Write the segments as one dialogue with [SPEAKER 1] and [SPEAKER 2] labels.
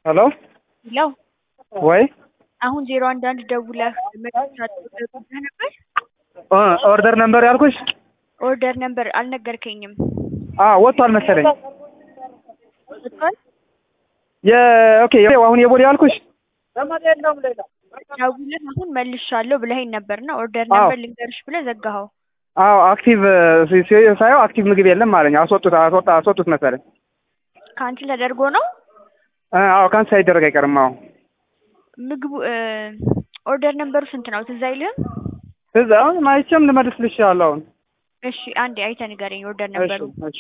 [SPEAKER 1] ሄሎ
[SPEAKER 2] ለው
[SPEAKER 1] ወይ
[SPEAKER 2] አሁን ዜሮ አንድ አንድ ደውለህ መጥቻለሁ ብለህ ነበር።
[SPEAKER 1] እ ኦርደር ነምበር ያልኩሽ
[SPEAKER 2] ኦርደር ነበር አልነገርከኝም።
[SPEAKER 1] አ ወጥቷል መሰለኝ።
[SPEAKER 2] ወጥቷል?
[SPEAKER 1] የ ኦኬ አሁን የቦሌ ያልኩሽ
[SPEAKER 2] ደውለህ አሁን መልሻለሁ ብለኸኝ ነበርና ኦርደር
[SPEAKER 1] አዎ።
[SPEAKER 2] ነበር ልንገርሽ ብለህ ዘጋኸው።
[SPEAKER 1] አዎ አክቲቭ ሲ- ሲ- ሳየው አክቲቭ ምግብ የለም አለኝ። አስወጡት አስወጣ አስወጡት መሰለኝ።
[SPEAKER 2] ካንስል ተደርጎ ነው
[SPEAKER 1] እ አዎ ካንስ ሳይደረግ አይቀርም። አዎ
[SPEAKER 2] ምግቡ እ ኦርደር ነምበሩ ስንት ነው ትዝ አይልህም?
[SPEAKER 1] እዛ አሁን ማይቼም ልመልስልሽ እችላለሁ አሁን።
[SPEAKER 2] እሺ አንዴ አይተህ ንገረኝ ኦርደር
[SPEAKER 1] እሺ
[SPEAKER 2] ነምበሩ።
[SPEAKER 1] እሺ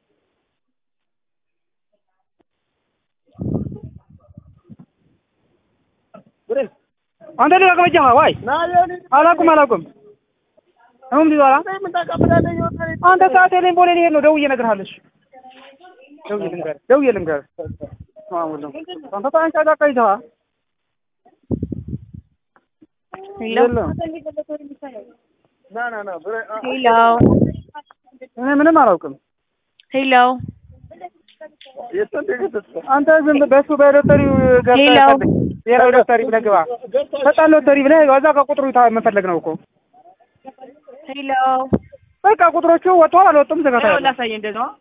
[SPEAKER 1] አንተ ልጅ አቅመጫ ዋይ አላውቅም አላውቅም አሁን ቢዛራ አንተ ሰዓት የለኝ ቦሌ ልሄድ ነው። ደውዬ እነግርሃለሁ። እሺ ደውዬ ልንገርህ ደውዬ ልንገርህ ማሙሉ አንተ ታንቻ ዳቃ ይዘዋ
[SPEAKER 2] ሄሎ
[SPEAKER 1] የለም
[SPEAKER 2] ሄሎ
[SPEAKER 1] እኔ ምንም አላውቅም።
[SPEAKER 2] ሄሎ
[SPEAKER 1] አንተ ዝም ብለህ በሱ በሎተሪው ገብተህ
[SPEAKER 2] ሄሎ።
[SPEAKER 1] ፈልግ። ብሔራዊ ሎተሪ ብለህ ግባ። ፈጣን ሎተሪ ብለህ እዛ ከቁጥሩ ታ- መፈለግ ነው እኮ
[SPEAKER 2] ሄሎ
[SPEAKER 1] በቃ ቁጥሮቹ ወጥተዋል አልወጡም ዘጋታ